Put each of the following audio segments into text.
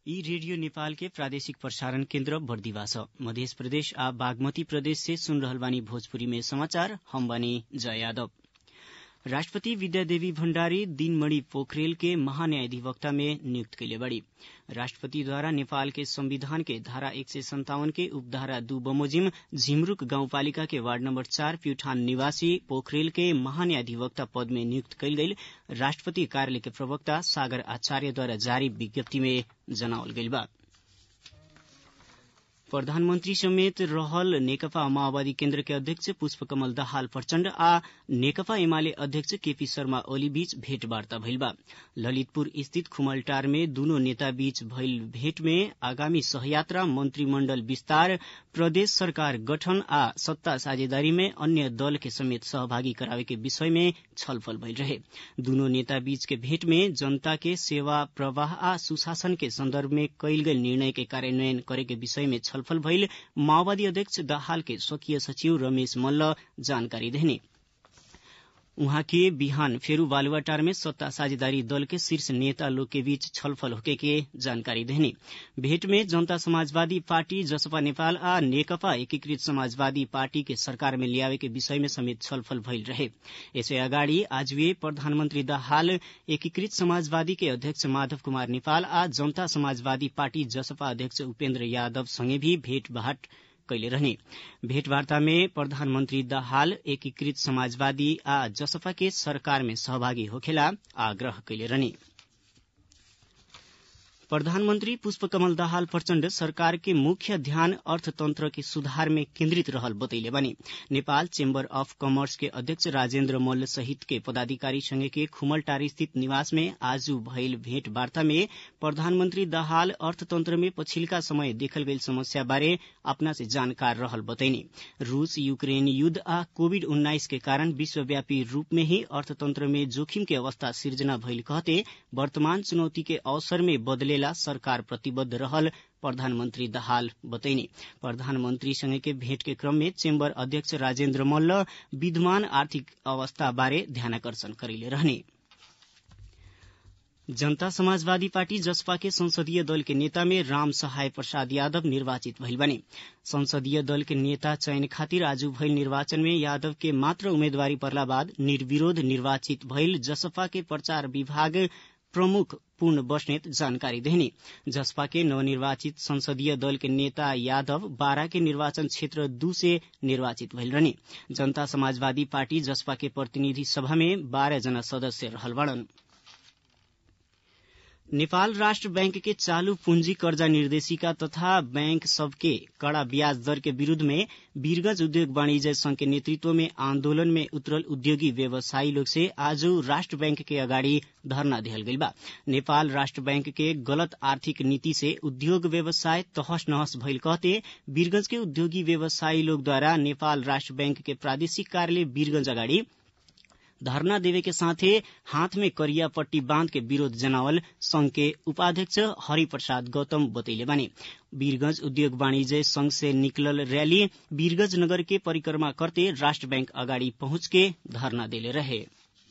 ई रेडियो नेपाल के प्रादेशिक प्रसारण केन्द्र बर्दिवा छ मध्य प्रदेश आ बागमती प्रदेश से सुन रहल बानी भोजपुरी में समाचार हम बानी जय यादव राष्ट्रपति विद्यादेवी भण्डारी दिनमणि पोखरेल के महान्यायाधिवक्ता में नियुक्त कैले बड़ी राष्ट्रपतिद्वारा नेपाल के संविधान के धारा एक सय सन्तावन के उपधारा दू बमोजिम झिमरूक गाउँपालिका के वार्ड नम्बर चार प्युठान निवासी पोखरेल के महान्यायाधिवक्ता पद में नियुक्त कैल गईल राष्ट्रपति कार्यालय के प्रवक्ता सागर आचार्यद्वारा जारी विज्ञप्ति में जनावल गईल बा प्रधानमन्त्री समेत रहल नेकपा माओवादी केन्द्र के अध्यक्ष पुष्पकमल दाहाल प्रचण्ड आ नेकपा एमाले अध्यक्ष केपी शर्मा ओली बीच भेटवार्ता भइल बा ललितपुर स्थित खुमलटार में दूनो नेता बीच भइल भेट में आगामी सहयात्रा मन्त्रीमण्डल विस्तार प्रदेश सरकार गठन आ सत्ता साझेदारी में अन्य दल के समेत सहभागी करावे के विषय में छलफल भइल रहे दूनो नेता बीच के भेट में जनता के सेवा प्रवाह आ सुशासन के सन्दर्भ में कैल गेल निर्णय के कार्यान्वयन करे के विषय में छलफल भइल माओवादी अध्यक्ष दाहाल के स्वकीय सचिव रमेश मल्ल जानकारी देने उहाँ के बिहान फेरू बालुवाटार में सत्ता साझेदारी दल के शीर्ष नेता लोग के बीच छलफल होके के जानकारी देने भेट में जनता समाजवादी पार्टी जसपा नेपाल आ नेकपा एकीकृत समाजवादी पार्टी के सरकार में ल्यावे के विषय में समेत छलफल भइल रहे यसै अगाडि आज वे प्रधानमन्त्री दाहाल एकीकृत समाजवादी के अध्यक्ष माधव कुमार नेपाल आ जनता समाजवादी पार्टी जसपा अध्यक्ष उपेन्द्र यादव सँगै भी भेटघाट कैले रहने भेटवार्ता में प्रधानमन्त्री दाहाल एकीकृत समाजवादी आ जसपा के सरकार में सहभागी होखेला आग्रह कैले रहने प्रधानमन्त्री पुष्पकमल दाहाल प्रचण्ड सरकार के मुख्य ध्यान अर्थतन्त्र के सुधार में केन्द्रित रहल बतैले बने नेपाल चेम्बर अफ कमर्स के अध्यक्ष राजेन्द्र मल्ल सहित के पदाधिकारी संगे के खुमलटारी स्थित निवास में आज भइल भेटवार्ता में प्रधानमन्त्री दाहाल अर्थतन्त्र में पछिल्का समय देखल गईल समस्या बारे अपना से जानकार रहल बतैने रूस यूक्रेन युद्ध आ कोविड उन्नाइस के कारण विश्वव्यापी रूप में ही अर्थतन्त्र में जोखिम के अवस्था सिर्जना भइल कहते वर्तमान चुनौती के अवसर में बदले सरकार प्रतिबद्ध रहल प्रधानमन्त्री दाहाल बतैने प्रधानमन्त्री सँगै के भेट के क्रम में चेम्बर अध्यक्ष राजेन्द्र मल्ल विद्यमान आर्थिक अवस्था बारे ध्यानाकर्षण करेले रहने जनता समाजवादी पार्टी जसपा के संसदीय दल के नेता में राम सहाय प्रसाद यादव निर्वाचित भइल बने संसदीय दल के नेता चयन खातिर आज भइल निर्वाचन में यादव के मात्र उम्मेदवारी पर्ला बाद निर्विरोध निर्वाचित भइल जसपा के प्रचार विभाग प्रमुख पूर्ण बस्नेत जानकारी देने जसपा के नवनिर्वाचित संसदीय दल के नेता यादव बारा के निर्वाचन क्षेत्र दू से निर्वाचित भइल रहने जनता समाजवादी पार्टी जसपा के प्रतिनिधि सभा में बाह्र जना सदस्य रहल बड़न नेपाल राष्ट्र बैंक के चालू पूंजी कर्जा निर्देशिका तथा बैंक सबके कड़ा ब्याज दर के विरूद्ध में वीरगंज उद्योग वाणिज्य संघ के नेतृत्व में आंदोलन में उतरल उद्योगी व्यवसायी लोग से आज राष्ट्र बैंक के अगाडि धरना दिहल गइल बा नेपाल राष्ट्र बैंक के गलत आर्थिक नीति से उद्योग व्यवसाय तहस नहस भइल कहते वीरगंज के उद्योगी व्यवसायी लोग द्वारा नेपाल राष्ट्र बैंक के प्रादेशिक कार्यालय वीरगंज अगाडि धरना देवे के साथे हाथ में करिया पट्टी बांध के विरोध जनावल संघ के उपाध्यक्ष हरिप्रसाद गौतम बतैले बानी वीरगंज उद्योग वाणिज्य संघ से निकलल रैली वीरगंज नगर के परिक्रमा करते राष्ट्र बैंक अगाडि पहुंच के धरना देले रहे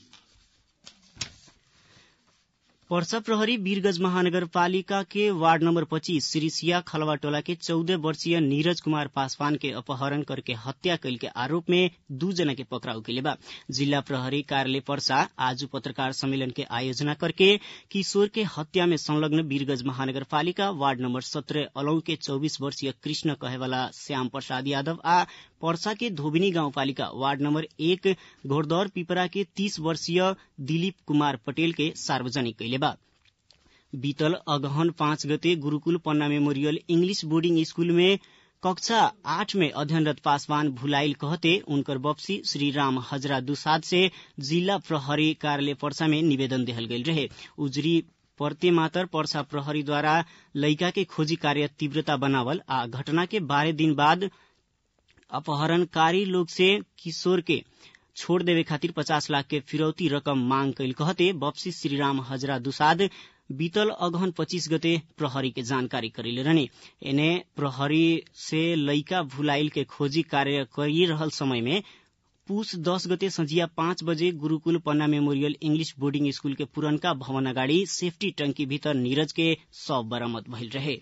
पर्सा प्रहरी वीरगंज महानगरपालिका के वार्ड नंबर पच्चीस सिरिसिया खलवा टोला के चौदह वर्षीय नीरज कुमार पासवान के अपहरण करके हत्या कैल के आरोप में दू जना के पकड़ाउ के बा जिला प्रहरी कार्यालय पर्सा आज पत्रकार सम्मेलन के आयोजना करके किशोर के हत्या में संलग्न वीरगंज महानगरपालिका वार्ड नंबर सत्रह अलौ के चौबीस वर्षीय कृष्ण कहेवाला श्याम प्रसाद यादव आ पर्सा के धोबिनी गाउँपालिका वार्ड नम्बर एक घोड़दौर पिपरा के तीस वर्षीय दिलीप कुमार पटेल के सार्वजनिक कैले बा बीतल अगहन पाँच गते गुरूकुल पन्ना मेमोरियल इंग्लिश बोर्डिंग स्कूल में कक्षा आठ में अध्ययनरत पासवान भुलाइल कहते उनकर बप्सी श्री राम हजरा दुसाद से जिला प्रहरी कार्यालय पर्सा में निवेदन देहल गईल रहे उजरी पर्ते मातर पर्सा प्रहरीद्वारा लैका के खोजी कार्य तीव्रता बनावल आ घटना के बारह दिन बाद अपहरणकारी लोग से किशोर के छोड़ देवे खातिर पचास लाख के फिरौती रकम मांग कैल कहते बप्सी श्रीराम हजरा दुसाद बीतल अगहन पच्चीस गते प्रहरी के जानकारी करेले रहने एने प्रहरी से लैका भुलाइल के खोजी कार्य करी रहल समय में पुस दस गते संझिया पाँच बजे गुरूकुल पन्ना मेमोरियल इंग्लिश बोर्डिंग स्कूल के पुरनका भवन अगाडि सेफ्टी टंकी भीतर नीरज के शव बरामद भइल रहे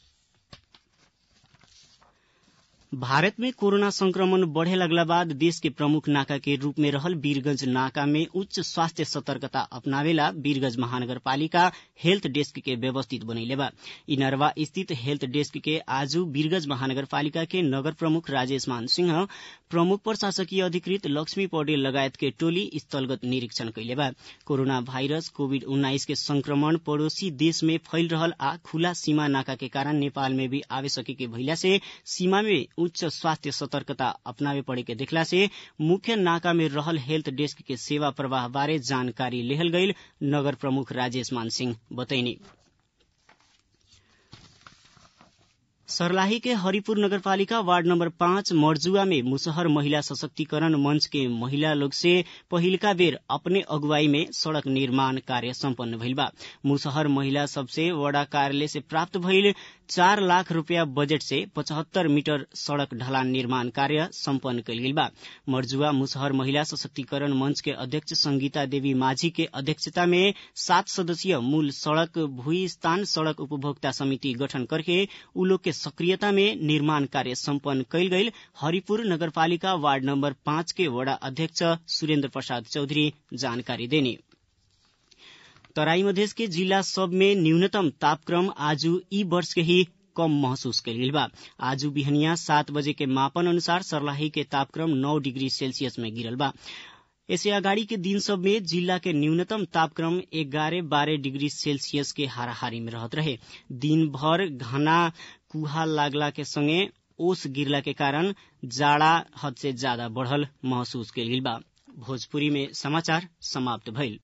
भारत में कोरोना संक्रमण बढ़े लगला बाद देश के प्रमुख नाका के रूप में रहल वीरगंज नाका में उच्च स्वास्थ्य सतर्कता अपनावेला वीरगंज महानगरपालिका हेल्थ डेस्क के व्यवस्थित बनैले बा इनरवा स्थित हेल्थ डेस्क के आज वीरगंज महानगरपालिका के नगर प्रमुख राजेश मान सिंह प्रमुख प्रशासकीय अधिकृत लक्ष्मी पौडेल लगायत के टोली स्थलगत निरीक्षण कैले बा कोरोना भाइरस कोविड उन्नाइस के संक्रमण पड़ोसी देश में फैल रहल आ खुला सीमा नाका के कारण नेपाल में भी आवे सके के भइला से सीमा में उच्च स्वास्थ्य सतर्कता अपनावे पड़े के देखला से मुख्य नाका में रहल हेल्थ डेस्क के सेवा प्रवाह बारे जानकारी लेहल गईल नगर प्रमुख राजेश मान सिंह बतैनी सर्लाही के हरिपुर नगरपालिका वार्ड नंबर पाँच मर्जुआ में मुसहर महिला सशक्तिकरण मंच के महिला लोग से पहिलका बेर अपने अगुवाई में सड़क निर्माण कार्य सम्पन्न भइल बा मुसहर महिला सबसे वडा कार्यालय से प्राप्त भइल चार लाख रूपियाँ बजेट से पचहत्तर मीटर सड़क ढलान निर्माण कार्य सम्पन्न कयल गेल बा मर्जुआ मुसहर महिला सशक्तिकरण मंच के अध्यक्ष संगीता देवी माझी के अध्यक्षता में सात सदस्यीय मूल सड़क भूई स्थान सड़क उपभोक्ता समिति गठन करके उ लोग के सक्रियता में निर्माण कार्य सम्पन्न कयल गईल हरिपुर नगरपालिका वार्ड नंबर पाँच के वडा अध्यक्ष सुरेन्द्र प्रसाद चौधरी जानकारी देनी तराई मधेश के जिला सब में न्यूनतम तापक्रम आज ई वर्ष के ही कम महसूस कयल बा आज बिहनिया सात बजे के मापन अनुसार सर्लाही के तापक्रम नौ डिग्री सेल्सियस में गिरल बा ऐसे अगाडि के दिन सब में जिला के न्यूनतम तापक्रम एगारह बारह डिग्री सेल्सियस के हाराहारी में रहत रहे दिन भर घना कुहा लागला के संगे ओस गिरला के कारण जाड़ा हद से ज्यादा बढ़ल महसूस कयल बा भोजपुरी में समाचार समाप्त भइल